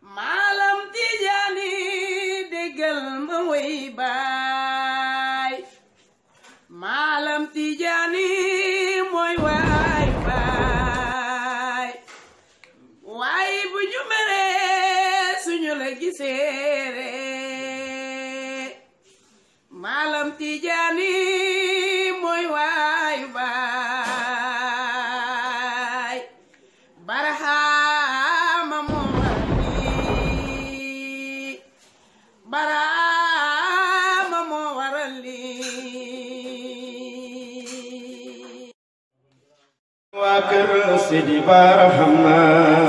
maalam tijaani déggal ma way baay maalam tijaani mooy waay baay waay bu ñu meree suñu la giseere maalam tijaani mooy waay baay barahaama moo waral lii barahaama moo waral lii waa kër Sidi Barahama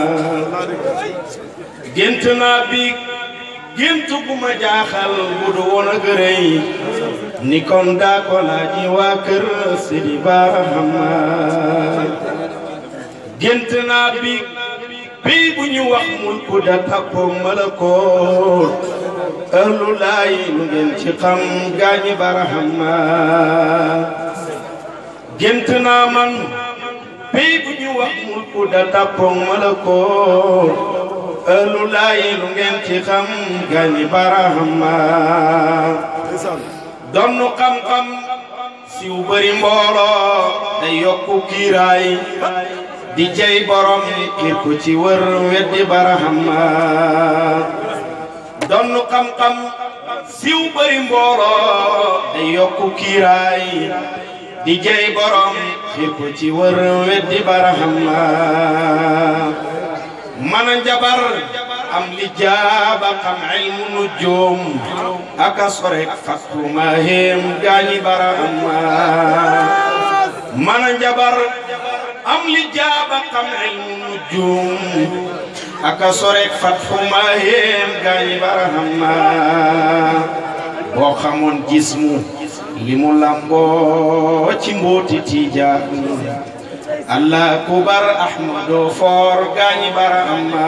gént naa biig gént gu ma jaaxal bu du woon a gërëy ni kon daa ko laaji waa kër Sidi Barahama gént naa biig bii bu ñu wax mulku da takko malakoot ahlu laay lu ngeen ci xam gaañi Barahama gént naa man pey bu ñu wax mulku da tàppoŋ malakoot ëllu laayi lu ngeen ci xam gani barahama donnu xam-xam siw bëri mbooloo day yokku kiiraay di jey borom kir ku ci wër weddi barahama donnu xam-xam siw bëri mbooloo day yokku kiiraay di jey borom xir ko ci wër weddi barahama mana njabar am li jaaba xam ilmu nujum aka sorek fakku mahim gaañi barahama mana njabar am li jaaba xam ilmu nujum aka sorek fakku mahim gaañi barahama boo xamoon jismu li mu lamboo ci mbooti tiijaan allah kubar ahmado foor gaañi bara amma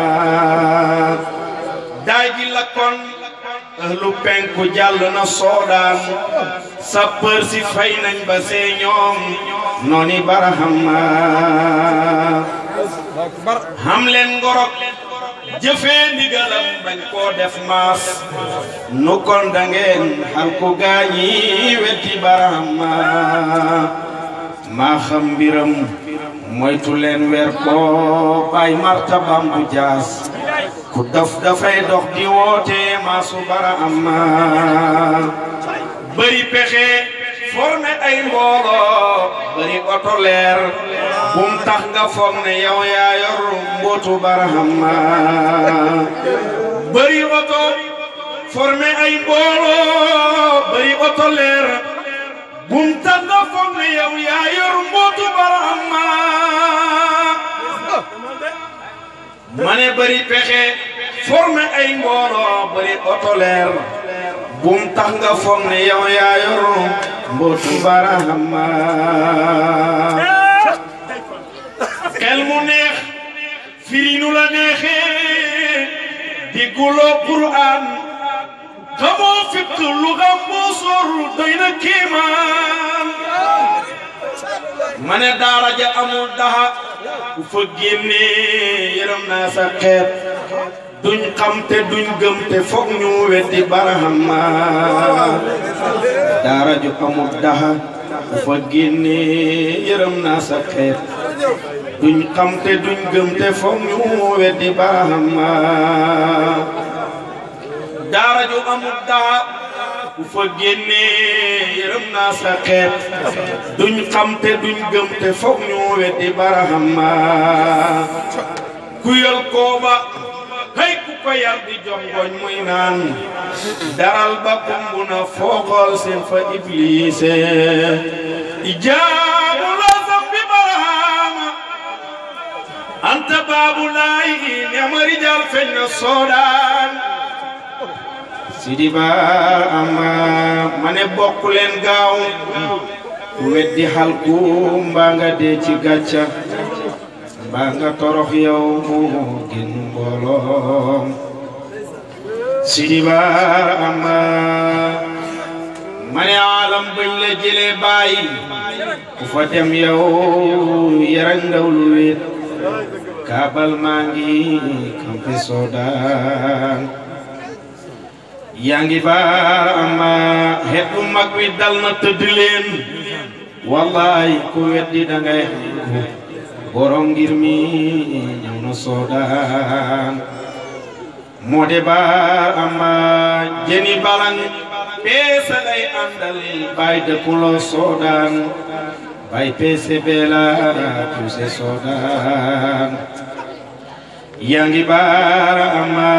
daaji lakkoon ëhlu penku jàll na soodaan sapeur si fay nañ ba see ñoom nooni bara hamma xam leen ngorok jëfee ndigalam bañ koo def maas nu kon da ngeen xal ku gaañi wetti barahama maa xam mbiram moytu leen weer ko bay martabam bu jaas ku daf dafay dox di woote maasu barahama bëri pexe formé ay mbooloo bëri oto leer bum tax nga foog ne yow yaa yor mbootu barahama bëri oto formé ay mbooloo bëri oto leer bum tax nga foog ne yow yaa yor mbootu barahama ma ne bëri pexe formé ay mbooloo bëri oto leer bum tax nga foog ne yow yaa yor mbootu barahama xel mu neex firi nu la neexee digguloo Qur'an xamoo fiq lu xam moo sor doy na kéemaan ma ne daara ja amul daha ku fa génnee yërëm naa sa xeet duñ xam te duñ gëm te foog ñu weddi barahama daara ju amul daha ku fa génnee yërëm naa sa xeet duñ xam te duñ gëm te foog ñu weddi barahama daara ju amul daa ku fa génnee yërëm naa sa xeet duñ xam te duñ gëm te foog ñu weddi barahama ku yal kooba hay ku ko yar di jongoñ muy naan daral ba kumbu na fooxool seen fa ibliise ijaabu la zambi barahama anta baabu laay ñama rijal feñ na soodaan sidi ba ama ma ne bokk leen gaaw ku weddi xalku mbaa nga dee ci gàcca mbaa nga torox yow moo gën mbooloom sidi ba ama ma ne alam bañ la jëlee bàyyi ku fa dem yow yarañ ndaw lu wéet kaabal maa ngi kam sampe soodaan yaa ngi baar ama xeetu mag wi dal na tëdd leen wallaay ku weddi dangay xam borom ngir mi ñëw na soodaan moo de baar ama jeni balang peese lay àndal bay dëkkuloo soodaan bay peese beela tuuse soodaan yaa ngi baar ama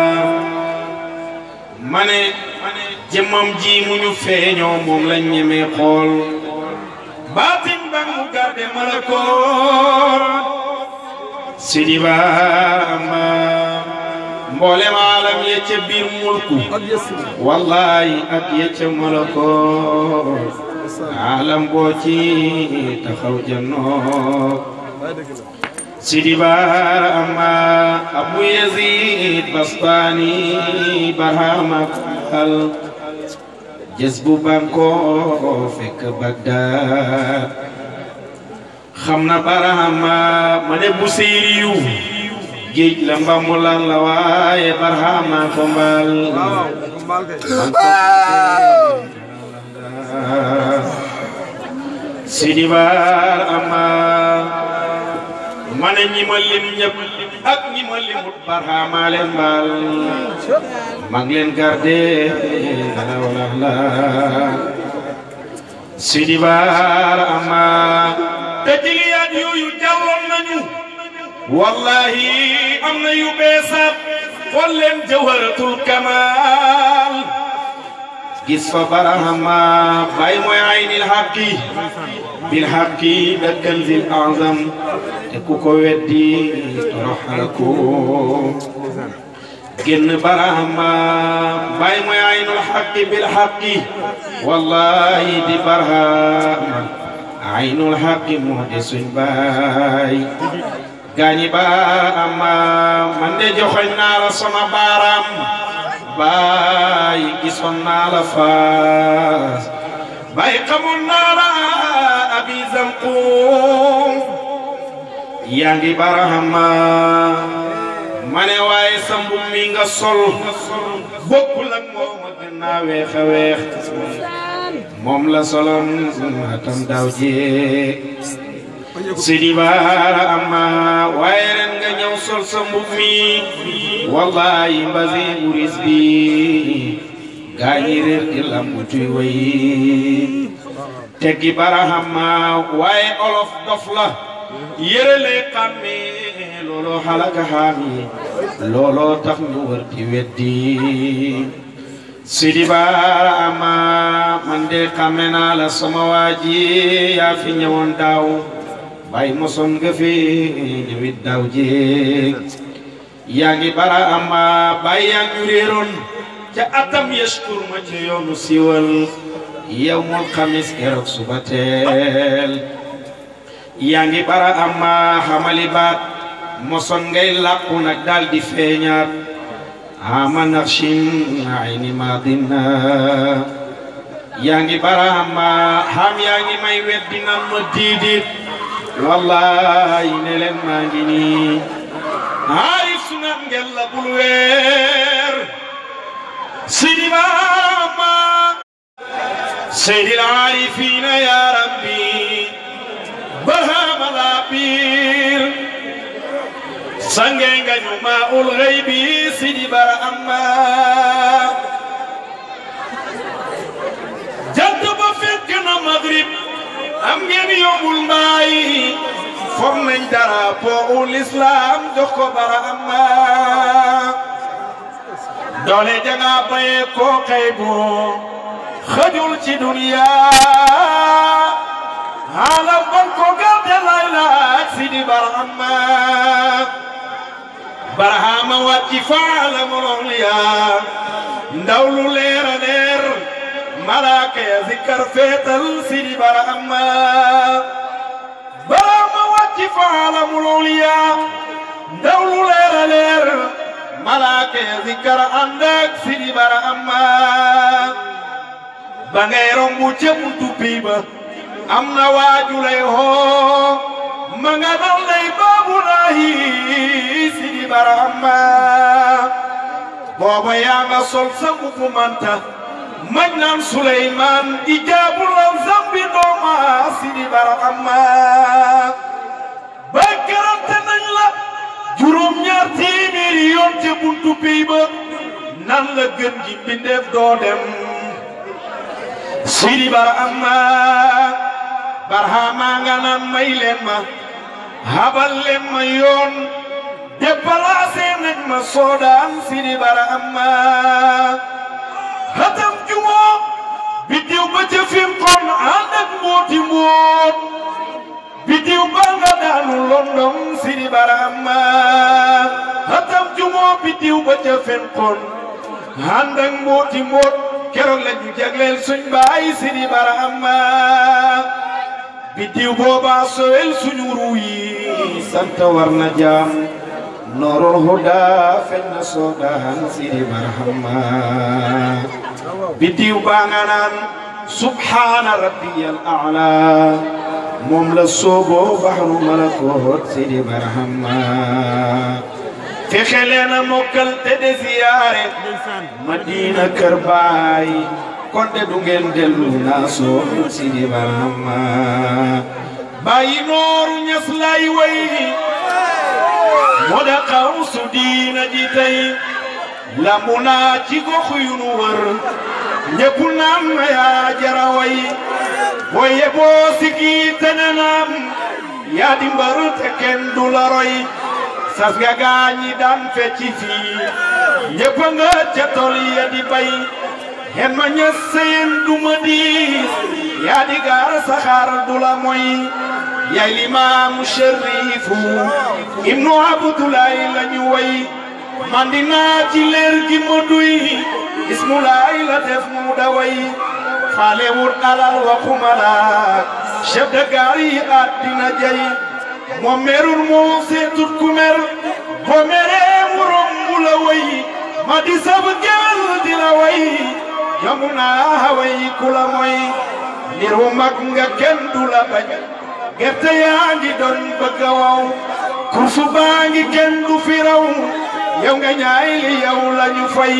mane jëmmam ji mu ñu feeñoo moom lañ ñemee xool baatin ba mu garde malakoor sidi baama mboolem aalam ya ca biir mulku wallahi ak ya ca malakoor aalam boo ci taxaw jannoo sidi baama abu yazid bastani barhama al jës bu banko fekk bagdad xam na barahama ma ne bu séeriyu géej la mbambulan la waaye barhama ko mbal sidi barama ma ne ñi ma lim ñëpp ak ñi ma limut barhama leen mbal mag leen garde ala wala la sidi barama te jigéen yooyu jàlloon nañu wallahi am na yu beesaat xool leen jawharatul kamal gis fa barahama bay mooy aynil haqi bil haqi dakkal zil azam te ku ko weddi toroxal ko génn barahama bay mooy aynul haqi bil haqi wallahi di barahama aynul haqi moo de suñ baay gaañi barahama man de joxoñ naa la sama baaraam baay gisoon naa la faas baay xamoon naa la abi zanqum yaa ngi barahama ma ne waaye sa mbub mi nga sol bokkul ak moom a gën naa weex a weex moom la soloon atam daaw jee sidi barahama waaye ren nga ñëw sol sa mbub mi wallahi mbasi uris bi gaañi réer di lambutuy way teggi barahama waaye olof dof la yërële xàmme looloo xalaka xaami looloo tax ñu wër di weddi sidi barahama man de xàmme naa la sama waaji yaa fi ñëwoon daaw bay moson nga fi ñëwit daaw jéeg yaa ngi bara ama bay yaa ñu réeroon ca atam yashkur ma ci yoonu siwal yawmul xamis keroog suba teel yaa ngi bara ama xamali baat moson ngay làqu nag daal di feeñaat ama naqshin ayni madina yaa ngi bara ama xam yaa ngi may weddi nan ma diidit wallahi ne leen maa ngi nii aarif sunat ngel la bul weer sidi baama seydi aarifina ya rabbi bahama la biir sange nga ñu ma ul xeybi sidi bara amma jant ba fekk na maghrib am ngeen yóbbul mbaay foog nañ drapeau ul islam jox ko bara amma doole janga baye ko xëy bu xëjul ci duniya xaalam ban ko garde lay laaj si di bara amma barahama wàcci faala mololiya ndaw lu leer a leer malaaka ya zikkar feetal si di bara amma barahama wàcci faala mololiya ndaw lu leer a leer malaaka ya zikkar ànd ak si di bara amma ba ngay rombu ca buntu bii ba am na waaju lay hoo ma nga dal lay baabulaahi sidi barahama booba yaa nga sol sa mbubu manta mañ naan Suleymaan ijaabu la zambi dooma sidi barahama ba garante nañ la juróom ñaar téeméeri yoon te buntu pey ba nan la gën gi mbindeef doo dem sidi barahama barahama nga naan may leen ma habal leen ma yoon déplacé nañ ma soodaan sidi barahama hatam jumoo biddiw ba ca fim kon ànd ak mbooti mboot biddiw ba nga daanu london sidi barahama hatam jumoo biddiw ba ca fim kon ànd ak mbooti mboot keroog la ñu jagleel suñ baay sidi barahama biddiw boobaa sowel suñu ruu yi sant war na jaam noorul huda feñ na soodaan sidi barahama biddiw baa nga naan subhaana rabbiyal a'la moom la sooboo baxru malakoot sidi barahama fexe leen a mokkal te de ziyaare madina kër baay kon de du ngeen dellu naa soo sidi barahama bàyyi nooru ñas lay way moo da xaw su diina ji tey lambu naa ci gox yu nu wër ñëpp naan na yaa jara way booye boo sigi tene naam yaa di mbër te kenn du la roy sas nga gaañi daan fecci fii ñëpp nga ca tol ya di bay hen ma ñes seen du ma diis yaa di gaar saxaar du la moy yaay limaamu sherifu ibnu abdulaay la ñu way man dinaa ci leer gi ma duy ismulaay la def mu da way faale wut alal waxuma la chef de gare yi àddina jay moom merul moo seetut ku mer boo meree mu romb la way ma di sab gewel di la way yamu naa way ku la moy ndir wu mag nga kenn du la bañ gerte yaa ngi doon bëgg a waw kursu baa ngi kenn du fi raw yow nga ñaay li yow la ñu fay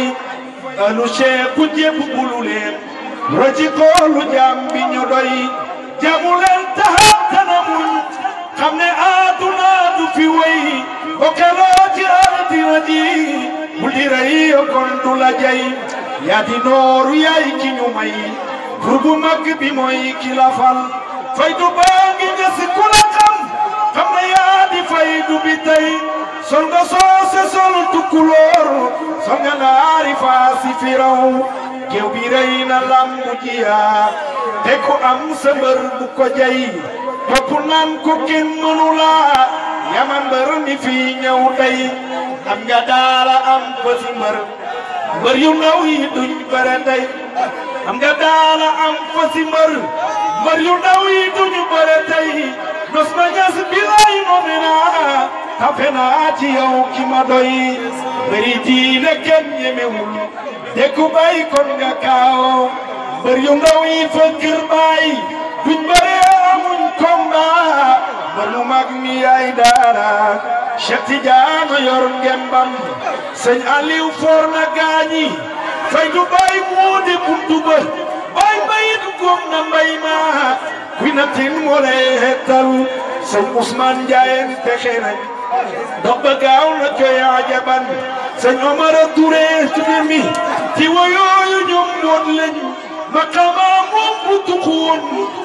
alu cheikh ku jépp bulu leen roci koolu jaam bi ñu doy jamu leen taxaw tanamuñ xam ne aaduna du fi wéy bokkeloo ci aadina ji bu di rey kon du la jay yaa di nooru yaay ki ñu may pour bu mag bi mooy ki la fal fay du baa ngi nga si ku la xam xam ne yaa di fay du bi tey sol nga soose sol tukkuloor sol nga naari faasi firaw géew bi rey na lambu jiyaa te ku am sa mbër bu ko jay topp naan ko kenn mënu laa yaman mbër mi fii ñëw tey am nga daala am fasi mbër mbër yu ndaw yi duñ bëre tey am nga daala am fasi mbër mbër yu ndaw yi duñ bëre tey nos na ñas bilay noome naa tafe naa ci yow ki ma doy bëri diine kenn ñemewul dekku bay kon nga kaaw mbër yu ndaw yi fa kër bay duñ bëre amuñ combat mbër mu mag mi yaay daara Cheikh Tidiane yor ngembam sëñ Aliou for na gaañi fay du bay moo di buntu ba bay bayit góom na mbay ma kuy na tin moo lay hettal sëñ Ousmane Ndiaye pexe nañ dox ba gaaw na coy ajaban sëñ Omar Touré tudde mi ci woyooyu ñoom woon lañu maqama moom bu tuxuwoon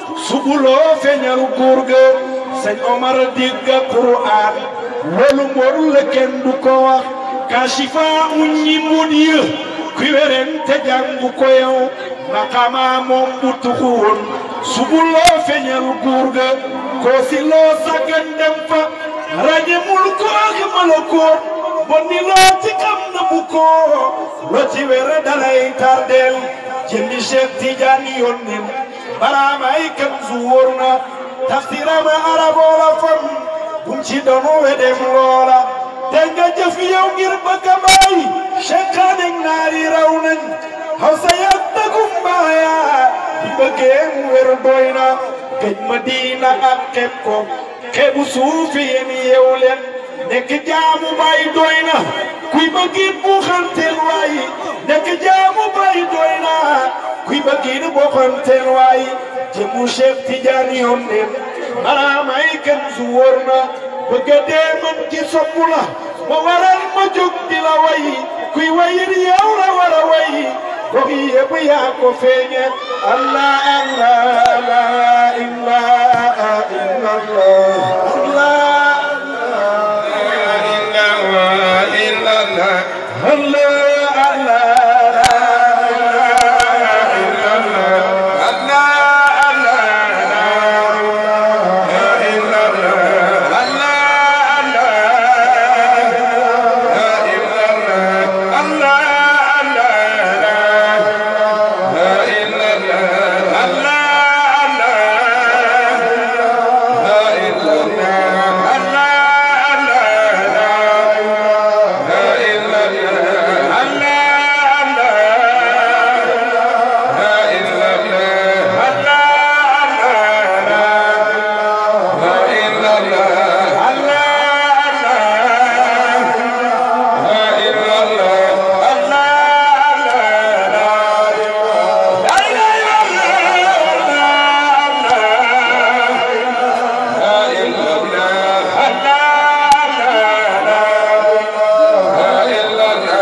subuloo feeñal góor ga sëñ Omar dégg Qur'an loolu mbor la kenn du ko wax kashifa uñ ñi mbon yë kuy weren te jàngu ko yow maqama moom bu tuxuwoon subuloo feeñal góor ga koo si loo saggan dem fa raje mul ko ak malakoot bon ni loo ci xam na bu ko loo ci wér dalay tardeel jëmmi Cheikh Tidiane yónneen baraam ay kan su wóor na tafsirama araboo la fam bum ci doonu wedem loola te nga jëf yow ngir bëgg a bàyyi Cheikh naari raw nañ xaw sa yàgg dagum baaya bi bëggee mu wér doy na gëj ma diina ak xeeb ko xeebu suufi yéen yeewu leen nekk jaamu baay doy na kuy bëggit bu xanteel waay nekk jaamu baay doy na kuy bëggit bu xanteel waay jëmu Cheikh Tidiane yoon neen maraamay kenn su wóor na bëgg a dee man ci soppu la ma waral ma jóg di la way kuy wayit yow la war a way gox yi yëpp yaa ko feeñe allah allah la ilaha illallah allah allah Allah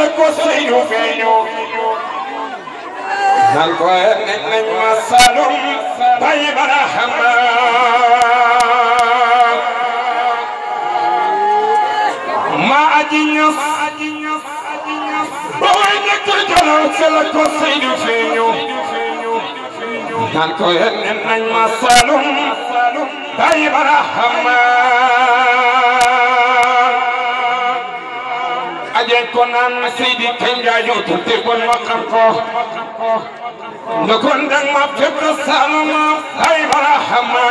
la ko Seydu feeñu nan ko nekk nañ ma Saalum bay Barahama ma aji ñas ba way nekk Jolof si la ko Seydu feeñu nan ko nekk nañ ma Saalum bay Barahama ajen ko naan Seydi Kenja yow te kon ma xam ko nga kon dang ma fekk Saalum bay Barahama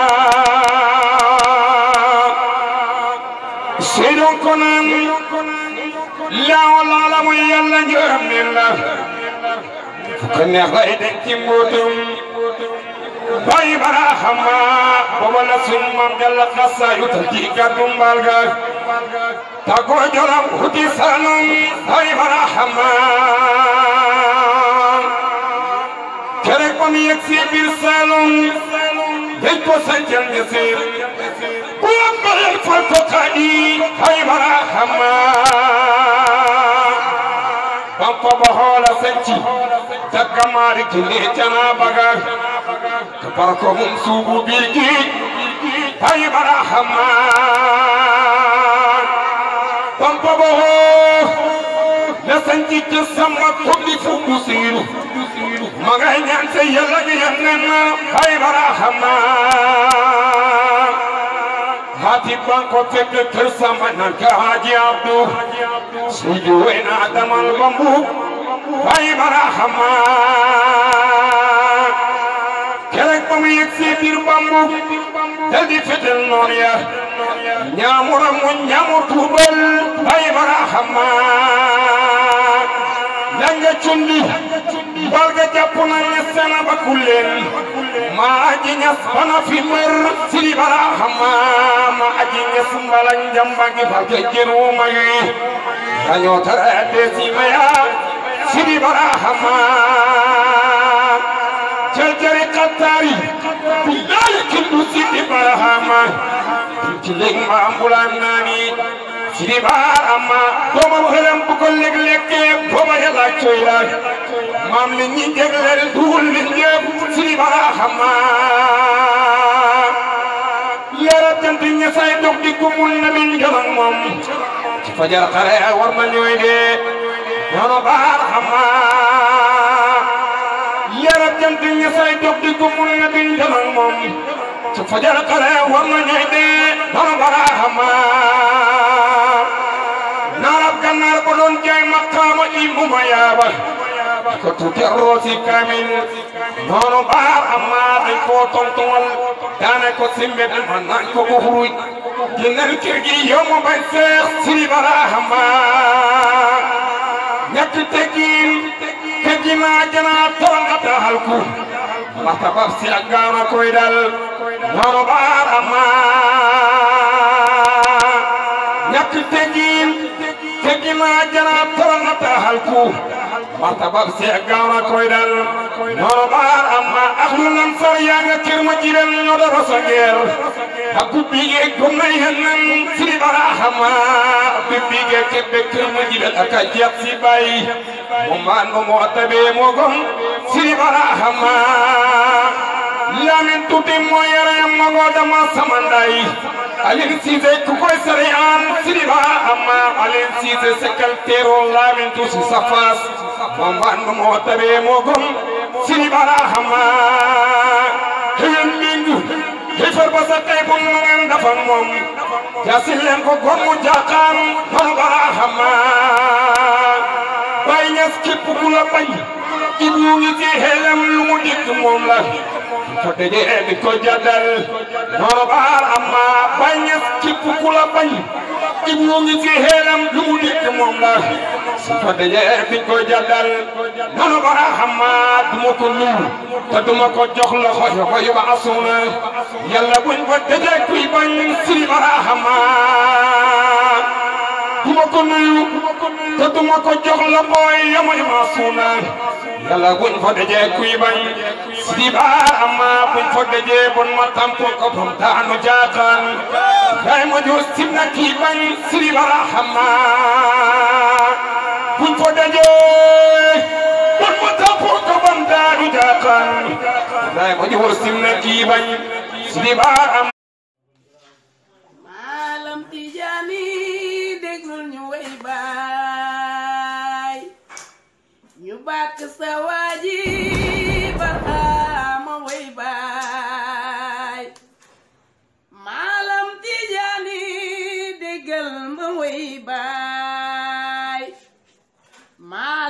Seydu ko naan laaw laala mooy yàlla njëram ne la fu ko neex lay denc ci mbootum bay Barahama booba la suñ maam Jalla xasa yu ta di gàddu mbaal ga tago jolam huti Saalum bay Barahama kerek ba mu yegg si biir Saalum dañ ko sancal Ñasir bu am bayal fal ko kaadi bay Barahama bampa ba hoola sanci takka maari kinde cana bagar ka barko mum suubu birgi bay Barahama bampa ba hoo la sanci ci sama tobbi fu busiru magay ñaan te yàlla gi yannen bay Barahama hati banko fekk kër sama nan ka haji abdu suju wena damal bambu bay Barahama kerek ba mu yegg si biir bambu dal di fetel noon ya ñaamura mu ñaamu tuubal bay Barahama langa cundi balga jàpp na ñesena ba kulleen ma aji ñas bana fi mer sidi Barahama ma aji ñas mbalañ jambangi balga jeru mayi dañoo tara desi maya sidi Barahama jajari qattari billahi kindu sidi Barahama ci leg ma ambulan nani sidi Barahama dooma xelam bu ko leg lekke booba yàlla coy la maam li ñi jegleel duul li ñëpp sidi Barahama leeral jant ña say dog di gumul na min jolong moom ci fajar xare war na ñooy dee yoonu Barahama leeral jant ña say dog di gumul na min jolong moom ci fajar xare war na ñooy dee yoonu Barahama naarab gannaar bu doon jaay maqaama imbu ma yaaba ko tuuti roosi kamin noonu Barahama dañ koo tontuwal daane ko simbe dan man nañ ko ko xuruj ginnal kër gi yow ma bañ seex sidi Barahama ñett teggin teggi naa janaa toon nga taxal ku martabab si ak gaaw na koy dal noonu Barahama ñett teggin teggi naa janaa toon nga taxal ku martabab si ak gaaw na koy dal noonu Barahama ak lu nan sar yaa nga kër ma jiben ñoo da rosa ngeer ak ku bigee gom nay hennan sidi Barahama bi bigee kebbe kër ma jiben ak a jeex si bay mo maan mo moo tabee moo gom sidi Barahama lamin tuuti moo yore ma ngoo dama samanday Alin Cissé ku koy sari an sidi Barahama Alin Cissé secrétaire lamin tuuti safas mo maan mo moo tabee moo gom sidi Barahama xëyal mingu xëfër ba sa tey bu mu ngeen dafa moom jaasil leen ko góor mu jaaxaan man Barahama bay ñas képp ku la bañ ibu ngi ci xelam lu mu dikk moom la ko dajee di ko jàddal man Barahama bay ñas képp ku la bañ ibu ngi ci xelam lu mu dikk moom la ko dajee di ko jàddal man Barahama duma ko nuyu te duma ko jox loxo yo ko yuba asuna yàlla buñ ko dajee kuy bañ siri Barahama duma ko nuyu te duma ko jox loxo yo ma yuba asuna yàlla buñ ko dajee kuy bañ siri Barahama buñ ko dajee bon ma tampo ko bom taanu jaaxaan yaay ma jox sim na kii bañ siri Barahama buñ ko dajee kon mu tappoo ko bam daadu jaaxaan daay ko jiboo sim na kii bañ Sidi Bara am maalam tijaani déglul ñu way baay ñu bàkk sa waaji barxaama way baay maalam tijaani déggal ma way baay